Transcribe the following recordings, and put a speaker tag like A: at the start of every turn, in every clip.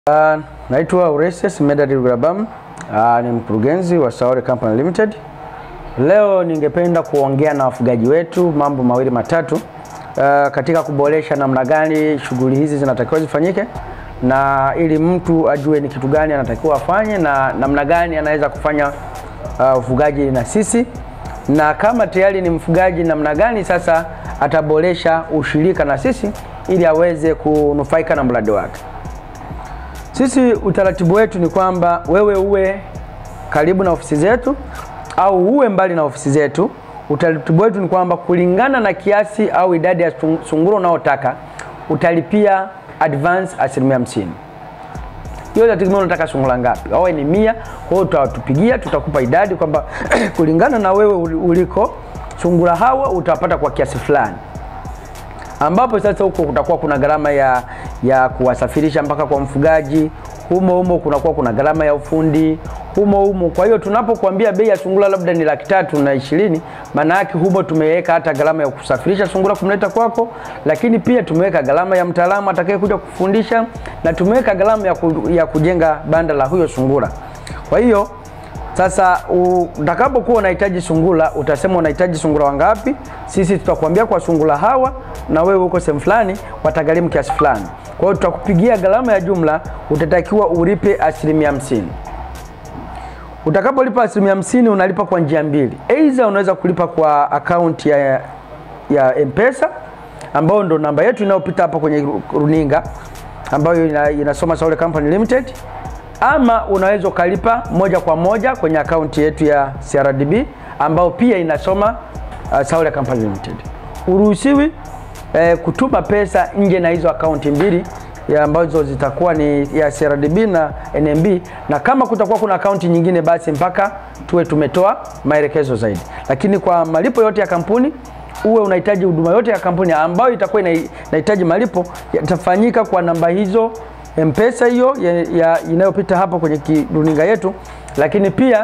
A: Uh, naitwa Uresius Medad Rugabam. Uh, ni mkurugenzi wa Saore Company Limited. Leo ningependa kuongea na wafugaji wetu mambo mawili matatu uh, katika kuboresha namna gani shughuli hizi zinatakiwa zifanyike na ili mtu ajue ni kitu gani anatakiwa afanye na namna gani anaweza kufanya uh, ufugaji na sisi, na kama tayari ni mfugaji, namna gani sasa ataboresha ushirika na sisi ili aweze kunufaika na mradi wake. Sisi utaratibu wetu ni kwamba wewe uwe karibu na ofisi zetu au uwe mbali na ofisi zetu. Utaratibu wetu ni kwamba kulingana na kiasi au idadi ya sungura unaotaka utalipia advance asilimia hamsini. Hiyo inategemea unataka sungura ngapi, awe ni mia. Kwa hiyo utatupigia, tutakupa idadi kwamba kulingana na wewe uliko sungura hawa utawapata kwa kiasi fulani ambapo sasa huko kutakuwa kuna gharama ya, ya kuwasafirisha mpaka kwa mfugaji. Humo humo kunakuwa kuna gharama ya ufundi humo humo. Kwa hiyo tunapokuambia bei ya sungura labda ni laki tatu na ishirini, maana yake humo tumeweka hata gharama ya kusafirisha sungura kumleta kwako, lakini pia tumeweka gharama ya mtaalamu atakayekuja kufundisha na tumeweka gharama ya, ku, ya kujenga banda la huyo sungura. Kwa hiyo sasa utakapokuwa unahitaji sungura, utasema unahitaji sungura wangapi. Sisi tutakwambia kwa sungura hawa, na wewe uko sehemu fulani, watagharimu kiasi fulani. Kwa hiyo tutakupigia gharama ya jumla, utatakiwa ulipe asilimia hamsini. Utakapolipa asilimia hamsini, unalipa kwa njia mbili. Aidha, unaweza kulipa kwa akaunti ya, ya M-Pesa ambayo ndo namba yetu inayopita hapa kwenye runinga ambayo ina, inasoma Saole Company Limited ama unaweza ukalipa moja kwa moja kwenye akaunti yetu ya CRDB ambayo pia inasoma uh, Saole Company Limited. Uruhusiwi eh, kutuma pesa nje na hizo akaunti mbili ambazo zitakuwa ni ya CRDB na NMB, na kama kutakuwa kuna akaunti nyingine, basi mpaka tuwe tumetoa maelekezo zaidi. Lakini kwa malipo yote ya kampuni, uwe unahitaji huduma yote ya kampuni ambayo itakuwa inahitaji malipo, yatafanyika kwa namba hizo Mpesa hiyo ya, ya inayopita hapo kwenye runinga yetu, lakini pia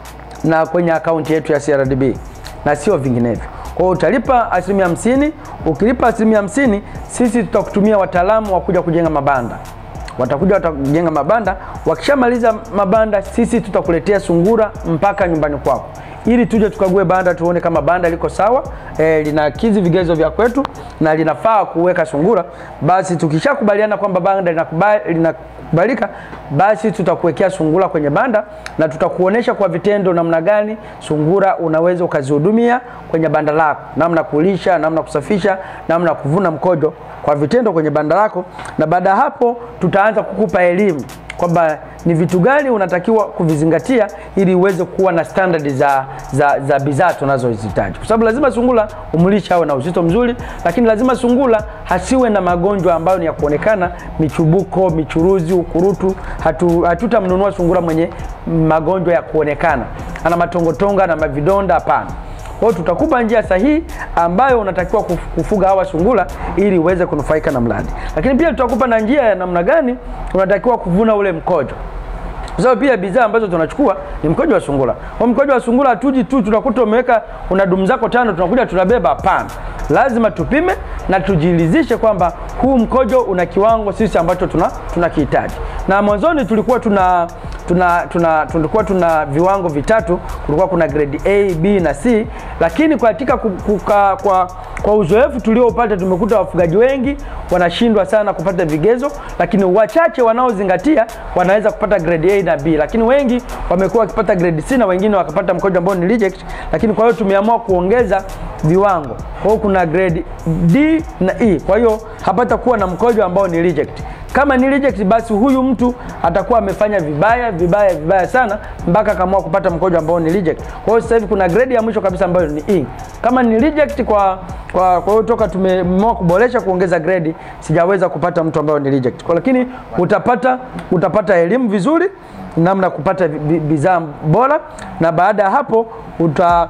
A: na kwenye akaunti yetu ya CRDB na sio vinginevyo. Kwa hiyo utalipa asilimia hamsini. Ukilipa asilimia hamsini, sisi tutakutumia wataalamu wa kuja kujenga mabanda. Watakuja watajenga mabanda, wakishamaliza mabanda, sisi tutakuletea sungura mpaka nyumbani kwako ili tuje tukague banda tuone kama banda liko sawa, e, linakidhi vigezo vya kwetu na linafaa kuweka sungura. Basi tukishakubaliana kwamba banda linakubalika, basi tutakuwekea sungura kwenye banda na tutakuonesha kwa vitendo namna gani sungura unaweza ukazihudumia kwenye banda lako, namna kulisha, namna kusafisha, namna kuvuna mkojo kwa vitendo kwenye banda lako, na baada ya hapo tutaanza kukupa elimu kwamba ni vitu gani unatakiwa kuvizingatia ili uweze kuwa na standard za, za, za bidhaa tunazozihitaji, kwa sababu lazima sungura umlisha awe na uzito mzuri, lakini lazima sungura hasiwe na magonjwa ambayo ni ya kuonekana, michubuko, michuruzi, ukurutu. Hatu, hatutamnunua sungura mwenye magonjwa ya kuonekana, ana matongotonga na mavidonda, hapana. Kwa hiyo tutakupa njia sahihi ambayo unatakiwa kufuga hawa sungura ili uweze kunufaika na mradi, lakini pia tutakupa na njia ya namna gani unatakiwa kuvuna ule mkojo, kwa sababu pia bidhaa ambazo tunachukua ni mkojo wa sungura. Kwa mkojo wa sungura hatuji tu tunakuta umeweka una dumu zako tano, tunakuja tunabeba. Hapana, lazima tupime na tujiridhishe kwamba huu mkojo una kiwango sisi ambacho tuna tunakihitaji. Na mwanzoni tulikuwa tuna tuna, tuna tulikuwa tuna viwango vitatu, kulikuwa kuna grade A, B na C, lakini katika kuka, kwa, kwa uzoefu tuliopata tumekuta wafugaji wengi wanashindwa sana kupata vigezo, lakini wachache wanaozingatia wanaweza kupata grade A na B, lakini wengi wamekuwa wakipata grade C na wengine wakapata mkojo ambao ni reject. Lakini kwa hiyo tumeamua kuongeza viwango, kwa hiyo kuna grade D na E, kwa hiyo hapata kuwa na mkojo ambao ni reject. Kama ni reject basi huyu mtu atakuwa amefanya vibaya vibaya vibaya sana mpaka akaamua kupata mkojo ambao ni reject. Kwa hiyo sasa hivi kuna grade ya mwisho kabisa ambayo ni E. Kama ni reject kwa kwa kwa hiyo toka tumeamua kuboresha kuongeza grade, sijaweza kupata mtu ambaye ni reject. Kwa lakini utapata utapata elimu vizuri namna kupata bidhaa bora, na baada ya hapo uta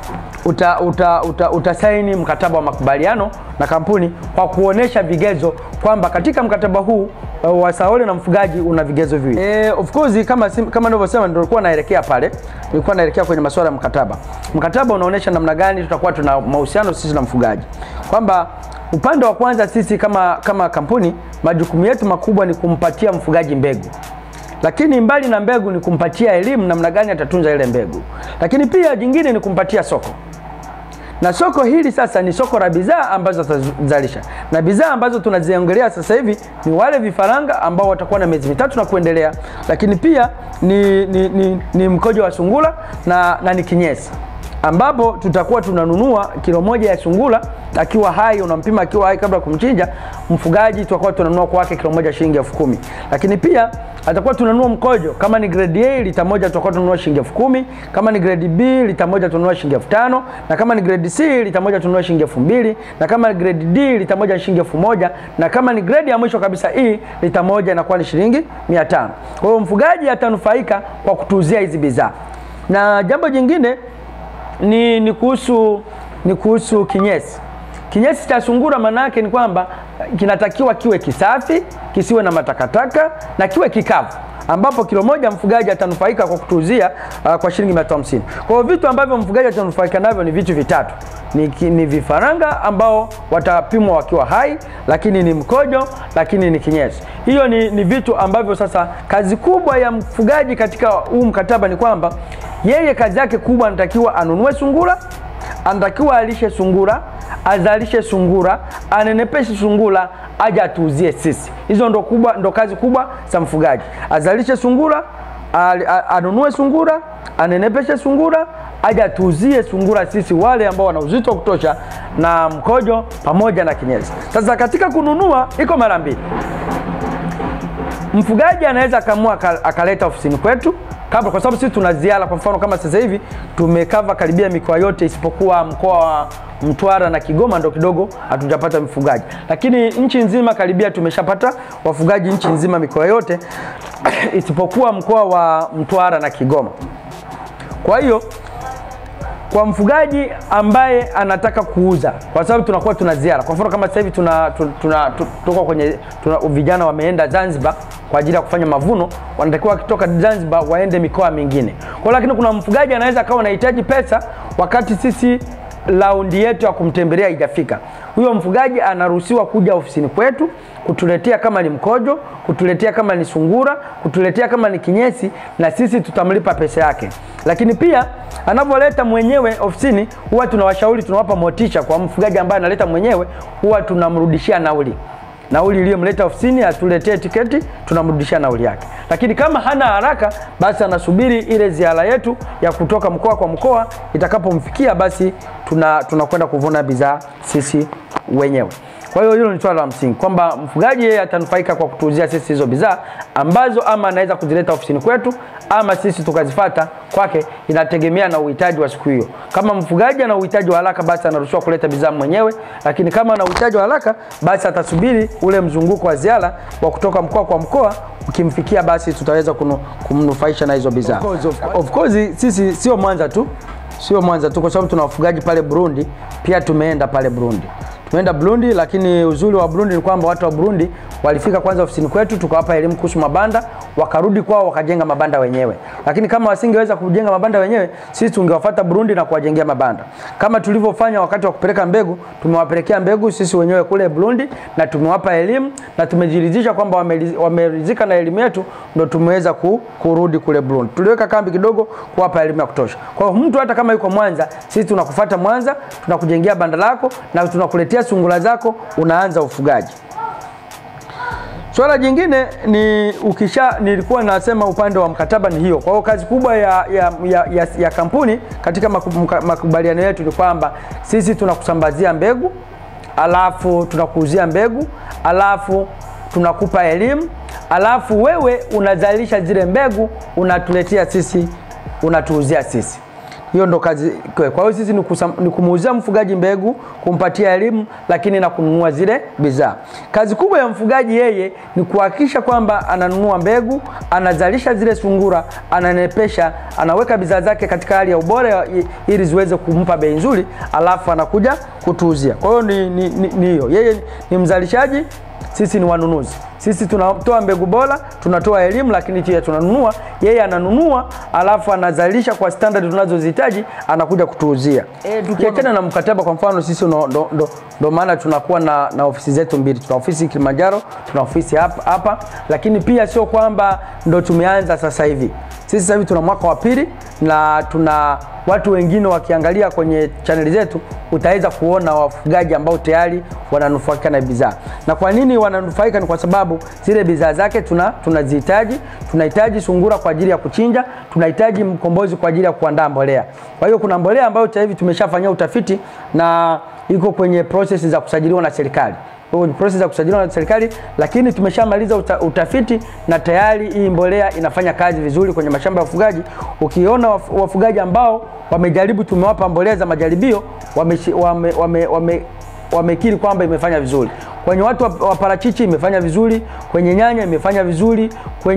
A: uta, uta, uta, utasaini mkataba wa makubaliano na kampuni kwa kuonesha vigezo kwamba katika mkataba huu uh, wa Saole na mfugaji una vigezo viwili. E, of course kama kama nilivyosema ndio nilikuwa naelekea pale, nilikuwa naelekea kwenye masuala ya mkataba. Mkataba unaonesha namna gani tutakuwa tuna mahusiano sisi na mfugaji, kwamba upande wa kwanza sisi kama, kama kampuni majukumu yetu makubwa ni kumpatia mfugaji mbegu lakini mbali na mbegu ni kumpatia elimu namna gani atatunza ile mbegu, lakini pia jingine ni kumpatia soko na soko hili sasa ni soko la bidhaa ambazo atazalisha, na bidhaa ambazo tunaziongelea sasa hivi ni wale vifaranga ambao watakuwa na miezi mitatu na kuendelea, lakini pia ni, ni, ni, ni mkojo wa sungura na, na ni kinyesi ambapo tutakuwa tunanunua kilo moja ya sungura akiwa hai, unampima akiwa hai kabla ya kumchinja mfugaji, tutakuwa tunanunua kwake kilo moja shilingi elfu kumi. Lakini pia atakuwa tunanunua mkojo, kama ni grade A lita moja tutakuwa tunanunua shilingi elfu kumi, kama ni grade B lita moja tunanunua shilingi elfu tano, na kama ni grade C lita moja tunanunua shilingi elfu mbili, na kama ni grade D lita moja shilingi elfu moja, na kama ni grade ya mwisho kabisa E lita moja inakuwa ni shilingi mia tano. Kwa hiyo mfugaji atanufaika kwa kutuuzia hizi bidhaa, na jambo jingine ni, ni kuhusu ni kuhusu kinyesi. Kinyesi cha sungura maana yake ni kwamba kinatakiwa kiwe kisafi, kisiwe na matakataka na kiwe kikavu, ambapo kilo moja mfugaji atanufaika kwa kutuuzia uh, kwa shilingi 150. Kwa hiyo vitu ambavyo mfugaji atanufaika navyo ni vitu vitatu. Ni, ni vifaranga ambao watapimwa wakiwa hai, lakini ni mkojo, lakini ni kinyesi. Hiyo ni, ni vitu ambavyo sasa kazi kubwa ya mfugaji katika huu mkataba ni kwamba yeye kazi yake kubwa anatakiwa anunue sungura, anatakiwa alishe sungura, azalishe sungura, anenepeshe sungura, aje atuuzie sisi. Hizo ndo kubwa, ndo kazi kubwa za mfugaji, azalishe sungura, anunue sungura, anenepeshe sungura, aje atuuzie sungura sisi wale ambao wana uzito wa kutosha na mkojo pamoja na kinyesi. Sasa katika kununua iko mara mbili. Mfugaji anaweza akaamua akaleta ofisini kwetu kabla, kwa sababu sisi tuna ziara. Kwa mfano kama sasa hivi tumekava karibia mikoa yote isipokuwa mkoa wa Mtwara na Kigoma ndo kidogo hatujapata mfugaji, lakini nchi nzima karibia tumeshapata wafugaji nchi nzima mikoa yote isipokuwa mkoa wa Mtwara na Kigoma. Kwa hiyo kwa mfugaji ambaye anataka kuuza, kwa sababu tunakuwa tuna ziara. Kwa mfano kama sasa hivi tuna, tuna, tuna, tuko kwenye tuna, vijana wameenda Zanzibar kwa ajili ya kufanya mavuno, wanatakiwa wakitoka Zanzibar waende mikoa mingine. Kwa lakini kuna mfugaji anaweza akawa anahitaji pesa wakati sisi raundi yetu ya kumtembelea haijafika. Huyo mfugaji anaruhusiwa kuja ofisini kwetu kutuletea kama ni mkojo, kutuletea kama ni sungura, kutuletea kama ni kinyesi, na sisi tutamlipa pesa yake. Lakini pia anavyoleta mwenyewe ofisini, huwa tunawashauri, tunawapa motisha. Kwa mfugaji ambaye analeta mwenyewe, huwa tunamrudishia nauli nauli iliyomleta ofisini, atuletee tiketi, tunamrudishia nauli yake. Lakini kama hana haraka, basi anasubiri ile ziara yetu ya kutoka mkoa kwa mkoa, itakapomfikia basi tuna tunakwenda kuvuna bidhaa sisi wenyewe. Kwa hiyo hilo ni swala la msingi kwamba mfugaji yeye atanufaika kwa kutuuzia sisi hizo bidhaa ambazo ama anaweza kuzileta ofisini kwetu ama sisi tukazifata kwake, inategemea na uhitaji wa siku hiyo. Kama mfugaji ana uhitaji wa haraka, basi anaruhusiwa kuleta bidhaa mwenyewe, lakini kama ana uhitaji wa haraka, basi atasubiri ule mzunguko wa ziara wa kutoka mkoa kwa mkoa ukimfikia, basi tutaweza kumnufaisha na hizo bidhaa. Of course sisi sio Mwanza tu, sio Mwanza tu, kwa sababu tuna wafugaji pale Burundi, pia tumeenda pale Burundi tumeenda Burundi, lakini uzuri wa Burundi ni kwamba watu wa Burundi walifika kwanza ofisini kwetu, tukawapa elimu kuhusu mabanda, wakarudi kwao wakajenga mabanda wenyewe. Lakini kama wasingeweza kujenga mabanda wenyewe, sisi tungewafuata Burundi na kuwajengea mabanda, kama tulivyofanya wakati wa kupeleka mbegu. Tumewapelekea mbegu sisi wenyewe kule Burundi na tumewapa elimu na tumejiridhisha kwamba wameridhika na elimu yetu, ndo tumeweza ku, kurudi kule Burundi. Tuliweka kambi kidogo kuwapa elimu ya kutosha. Kwa hiyo mtu hata kama yuko Mwanza, sisi tunakufuata Mwanza, tunakujengea banda lako na tunakuletea sungura zako, unaanza ufugaji. Swala jingine ni ukisha, nilikuwa nasema upande wa mkataba ni hiyo. Kwa hiyo kazi kubwa ya, ya, ya, ya, ya kampuni katika makubaliano yetu ni kwamba sisi tunakusambazia mbegu, alafu tunakuuzia mbegu, alafu tunakupa elimu, alafu wewe unazalisha zile mbegu unatuletea sisi, unatuuzia sisi. Hiyo ndo kazi. Kwa hiyo sisi ni kumuuzia mfugaji mbegu, kumpatia elimu, lakini na kununua zile bidhaa. Kazi kubwa ya mfugaji yeye ni kuhakikisha kwamba ananunua mbegu, anazalisha zile sungura, ananepesha, anaweka bidhaa zake katika hali ya ubora ili ziweze kumpa bei nzuri, alafu anakuja kutuuzia. Kwa hiyo ni hiyo ni, ni, ni yeye ni mzalishaji sisi ni wanunuzi. Sisi tunatoa mbegu bora, tunatoa elimu, lakini pia tunanunua. Yeye ananunua alafu anazalisha kwa standard tunazozihitaji, anakuja kutuuzia. E, tukiachana na mkataba, kwa mfano sisi ndo, ndo, ndo, ndo maana tunakuwa na, na ofisi zetu mbili. Tuna ofisi Kilimanjaro, tuna ofisi hapa, hapa, lakini pia sio kwamba ndo tumeanza sasa hivi. Sisi sasa hivi tuna mwaka wa pili na tuna watu wengine wakiangalia kwenye chaneli zetu utaweza kuona wafugaji ambao tayari wananufaika na bidhaa. Na kwa nini wananufaika? Ni kwa sababu zile bidhaa zake tuna tunazihitaji. Tunahitaji sungura kwa ajili ya kuchinja, tunahitaji mkombozi kwa ajili ya kuandaa mbolea. Kwa hiyo kuna mbolea ambayo sasa hivi tumeshafanyia utafiti na iko kwenye process za kusajiliwa na serikali kwenye process za kusajiliwa na serikali, lakini tumeshamaliza uta, utafiti na tayari hii mbolea inafanya kazi vizuri kwenye mashamba ya wafugaji. Ukiona waf, wafugaji ambao wamejaribu, tumewapa mbolea za majaribio, wamekiri wame, wame, wame, wame kwamba imefanya vizuri. Kwenye watu wa parachichi imefanya vizuri, kwenye nyanya imefanya vizuri,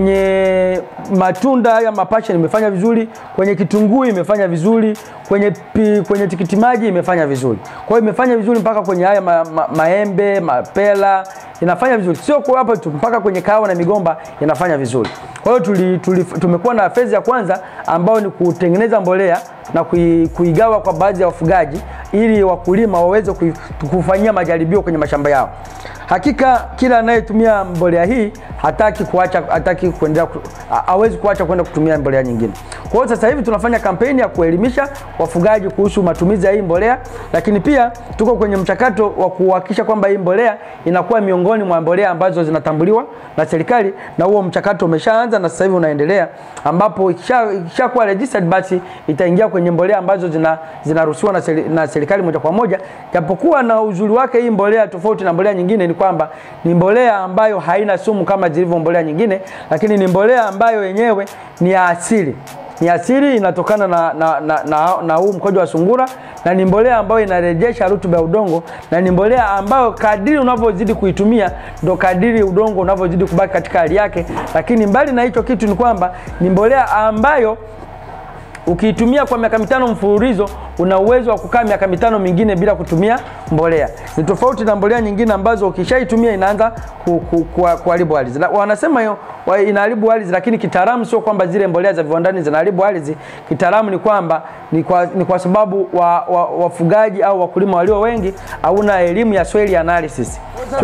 A: kwenye matunda haya mapasha imefanya vizuri, kwenye kitunguu imefanya vizuri, kwenye pi, kwenye tikiti maji imefanya vizuri. Kwa hiyo imefanya vizuri mpaka kwenye haya ma, ma, maembe, mapela inafanya vizuri, sio kwa hapo tu, mpaka kwenye kahawa na migomba inafanya vizuri. Kwa hiyo tuli, tuli, tumekuwa na fezi ya kwanza ambayo ni kutengeneza mbolea na kui, kuigawa kwa baadhi ya wafugaji ili wakulima waweze kufanyia majaribio kwenye mashamba yao. Hakika kila anayetumia mbolea hii hataki kuacha, hataki kuendelea, hawezi kuacha kwenda kutumia mbolea nyingine. Kwa hiyo sasa hivi tunafanya kampeni ya kuelimisha wafugaji kuhusu matumizi ya hii mbolea, lakini pia tuko kwenye mchakato wa kuhakikisha kwamba hii mbolea inakuwa miongoni mwa mbolea ambazo zinatambuliwa na serikali, na huo mchakato umeshaanza na sasa hivi unaendelea, ambapo ikishakuwa registered basi itaingia kwenye mbolea ambazo zina zinaruhusiwa na, seri, na serikali moja kwa moja. Japokuwa na uzuri wake hii mbolea tofauti na mbolea nyingine ni kwamba ni mbolea ambayo haina sumu kama zilivyo mbolea nyingine, lakini ni mbolea ambayo yenyewe ni ya asili ni asili inatokana na, na, na, na, na huu mkojo wa sungura na ni mbolea ambayo inarejesha rutuba ya udongo na ni mbolea ambayo kadiri unavyozidi kuitumia ndo kadiri udongo unavyozidi kubaki katika hali yake. Lakini mbali na hicho kitu ni kwamba ni mbolea ambayo ukiitumia kwa miaka mitano mfululizo una uwezo wa kukaa miaka mitano mingine bila kutumia mbolea. Ni tofauti na mbolea nyingine ambazo ukishaitumia inaanza kuharibu ardhi. Wanasema hiyo inaharibu ardhi, lakini kitaalamu sio kwamba zile mbolea za viwandani zinaharibu ardhi. Kitaalamu ni kwamba ni kwa, ni kwa sababu wafugaji wa, wa au wakulima walio wengi hauna elimu ya soil analysis.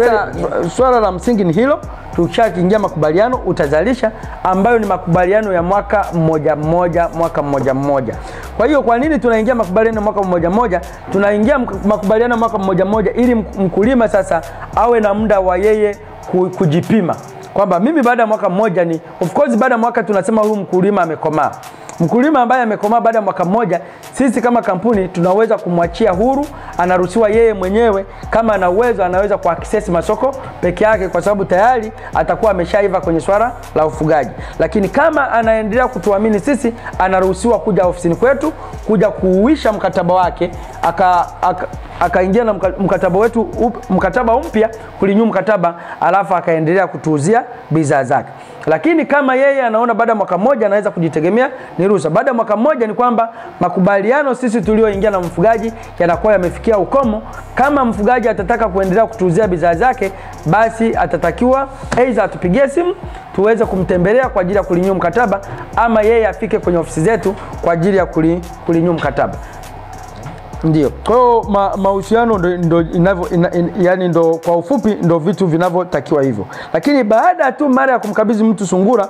A: Swala la msingi ni hilo. Tukishakiingia makubaliano utazalisha, ambayo ni makubaliano ya mwaka mmoja mmoja, mwaka mmoja mmoja. Kwa hiyo kwa nini tunaingia makubaliano mwaka mmoja mmoja? Tunaingia makubaliano mwaka mmoja mmoja ili mkulima sasa awe na muda wa yeye kujipima kwamba mimi baada ya mwaka mmoja ni of course, baada ya mwaka tunasema huyu mkulima amekomaa. Mkulima ambaye amekomaa baada ya mwaka mmoja, sisi kama kampuni tunaweza kumwachia huru, anaruhusiwa yeye mwenyewe, kama ana uwezo, anaweza kuaccess masoko peke yake, kwa sababu tayari atakuwa ameshaiva kwenye swala la ufugaji. Lakini kama anaendelea kutuamini sisi, anaruhusiwa kuja ofisini kwetu, kuja kuuisha mkataba wake, aka, aka akaingia na mkataba wetu up, mkataba mpya kulinyu mkataba, alafu akaendelea kutuuzia bidhaa zake. Lakini kama yeye anaona baada ya mwaka mmoja anaweza kujitegemea, ni ruhusa. Baada ya mwaka mmoja ni kwamba makubaliano sisi tulioingia na mfugaji yanakuwa yamefikia ukomo. Kama mfugaji atataka kuendelea kutuuzia bidhaa zake, basi atatakiwa aidha atupigie simu tuweze kumtembelea kwa ajili ya kulinyu mkataba, ama yeye afike kwenye ofisi zetu kwa ajili ya kulinyu mkataba. Ndio. Kwa hiyo ma, mahusiano ndo, ndo inavyo ina, in, yani ndo kwa ufupi ndo vitu vinavyotakiwa hivyo, lakini baada tu mara ya kumkabidhi mtu sungura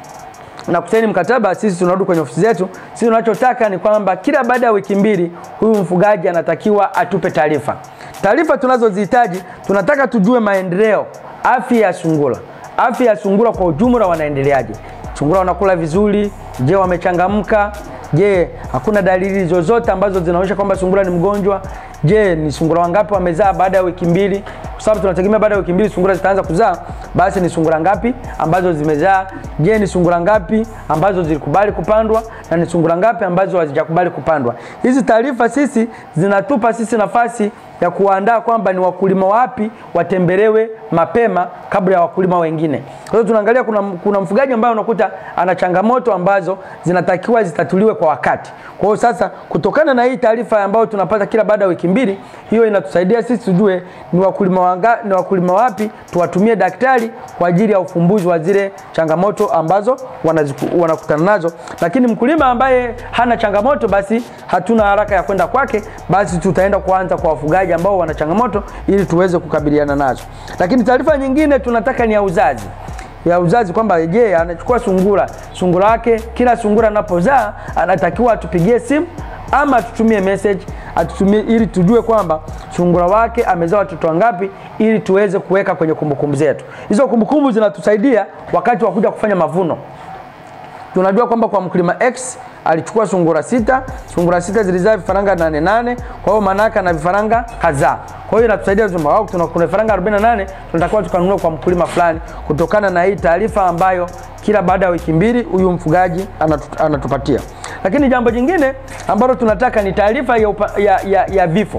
A: na kusaini mkataba, sisi tunarudi kwenye ofisi zetu. Sisi tunachotaka ni kwamba kila baada ya wiki mbili huyu mfugaji anatakiwa atupe taarifa. Taarifa tunazozihitaji, tunataka tujue maendeleo, afya ya sungura, afya ya sungura kwa ujumla, wanaendeleaje? Sungura wanakula vizuri? Je, wamechangamka? Je, hakuna dalili zozote ambazo zinaonyesha kwamba sungura ni mgonjwa? Je, ni sungura wangapi wamezaa baada ya wiki mbili? Kwa sababu tunategemea baada ya wiki mbili sungura zitaanza kuzaa, basi ni sungura ngapi ambazo zimezaa? Je, ni sungura ngapi ambazo zilikubali kupandwa na ni sungura ngapi ambazo hazijakubali kupandwa? Hizi taarifa sisi zinatupa sisi nafasi ya kuandaa kwamba ni wakulima wapi watembelewe mapema kabla ya wakulima wengine. Kwa hiyo tunaangalia kuna, kuna mfugaji ambaye unakuta ana changamoto ambazo zinatakiwa zitatuliwe kwa wakati. Kwa hiyo sasa, kutokana na hii taarifa ambayo tunapata kila baada ya wiki mbili, hiyo inatusaidia sisi tujue ni wakulima wanga, ni wakulima wapi tuwatumie daktari kwa ajili ya ufumbuzi wa zile changamoto ambazo wanaziku, wanakutana nazo. Lakini mkulima ambaye hana changamoto, basi hatuna haraka ya kwenda kwake, basi tutaenda kuanza kwa wafugaji ambao wana changamoto ili tuweze kukabiliana nazo. Lakini taarifa nyingine tunataka ni ya uzazi ya uzazi kwamba je, anachukua sungura sungura wake, kila sungura anapozaa anatakiwa atupigie simu ama atutumie message atutumie, ili tujue kwamba sungura wake amezaa watoto wangapi, ili tuweze kuweka kwenye kumbukumbu zetu. Hizo kumbukumbu zinatusaidia wakati wa kuja kufanya mavuno. Tunajua kwamba kwa mkulima X alichukua sungura sita, sungura sita zilizaa vifaranga nane nane, kwa hiyo maana yake ana vifaranga kadhaa. Kwa hiyo inatusaidia kusema wao tuna kuna vifaranga 48 tunatakiwa tukanunue kwa mkulima fulani, kutokana na hii taarifa ambayo kila baada ya wiki mbili huyu mfugaji anatu, anatupatia. Lakini jambo jingine ambalo tunataka ni taarifa ya, upa- ya, ya, ya vifo.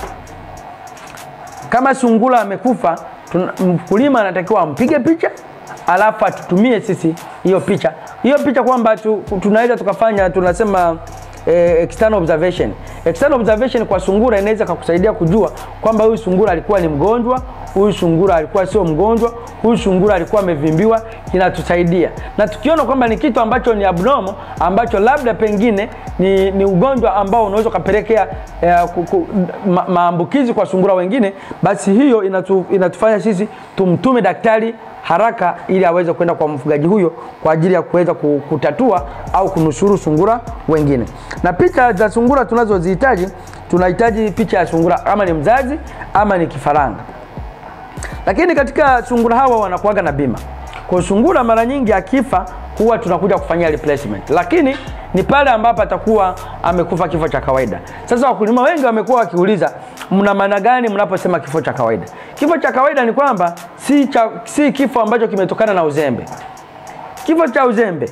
A: Kama sungura amekufa, tuna- mkulima anatakiwa ampige picha alafu atutumie sisi hiyo picha hiyo picha kwamba tu, tunaweza tukafanya tunasema eh, external observation. External observation kwa sungura inaweza kukusaidia kujua kwamba huyu sungura alikuwa ni mgonjwa, huyu sungura alikuwa sio mgonjwa, huyu sungura alikuwa amevimbiwa, inatusaidia. Na tukiona kwamba ni kitu ambacho ni abnormal, ambacho labda pengine ni, ni ugonjwa ambao unaweza ukapelekea eh, ku- ku- ma, maambukizi kwa sungura wengine, basi hiyo inatu, inatufanya sisi tumtume daktari haraka ili aweze kwenda kwa mfugaji huyo kwa ajili ya kuweza ku- kutatua au kunusuru sungura wengine. Na picha za sungura tunazozihitaji, tunahitaji picha ya sungura kama ni mzazi ama ni kifaranga. Lakini katika sungura hawa wanakuwaga na bima. Kwa sungura mara nyingi akifa huwa tunakuja kufanyia replacement, lakini ni pale ambapo atakuwa amekufa kifo cha kawaida. Sasa wakulima wengi wamekuwa wakiuliza mna maana gani mnaposema kifo cha kawaida? Kifo cha kawaida ni kwamba si, cha, si kifo ambacho kimetokana na uzembe. Kifo cha uzembe,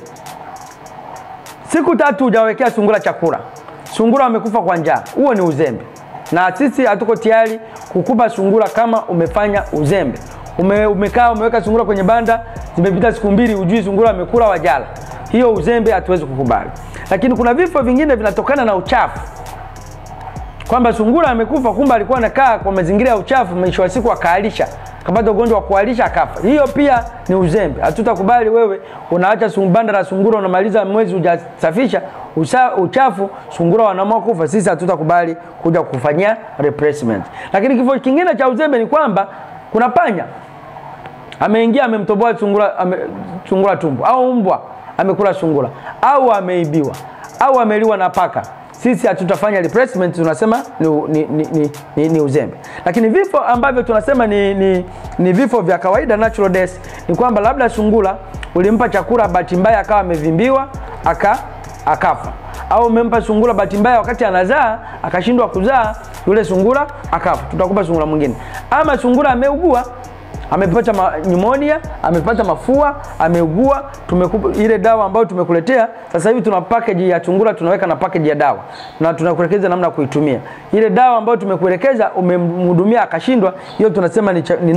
A: siku tatu hujawekea sungura chakula, sungura wamekufa kwa njaa, huo ni uzembe, na sisi hatuko tayari kukupa sungura kama umefanya uzembe. Ume, umekaa umeweka sungura kwenye banda, zimepita siku mbili, ujui sungura amekula wajala, hiyo uzembe hatuwezi kukubali. Lakini kuna vifo vingine vinatokana na uchafu kwamba sungura amekufa, kumbe alikuwa anakaa kwa mazingira ya uchafu, mwisho wa siku akaalisha, akapata ugonjwa wa kualisha akafa. Hiyo pia ni uzembe, hatutakubali. Wewe unaacha sung- banda la sungura, unamaliza mwezi hujasafisha usa- uchafu, sungura wanaamua kufa. Sisi hatutakubali kuja kufanyia replacement. Lakini kifo kingine cha uzembe ni kwamba kuna panya ameingia amemtoboa sungura, ame, sungura tumbo au mbwa amekula sungura au ameibiwa au ameliwa na paka, sisi hatutafanya replacement, tunasema ni, ni, ni, ni, ni, ni uzembe. Lakini vifo ambavyo tunasema ni, ni, ni vifo vya kawaida natural death, ni kwamba labda sungura ulimpa chakula, bahati mbaya akawa amevimbiwa aka akafa, au umempa sungura bahati mbaya wakati anazaa akashindwa kuzaa, yule sungura akafa, tutakupa sungura mwingine. Ama sungura ameugua amepata ma, pneumonia, amepata mafua, ameugua, tumekupa ile dawa ambayo tumekuletea. Sasa hivi tuna package ya chungura, tunaweka na package ya dawa na tunakuelekeza namna ya kuitumia ile dawa ambayo tumekuelekeza. Umemhudumia akashindwa, hiyo tunasema ni, cha- ni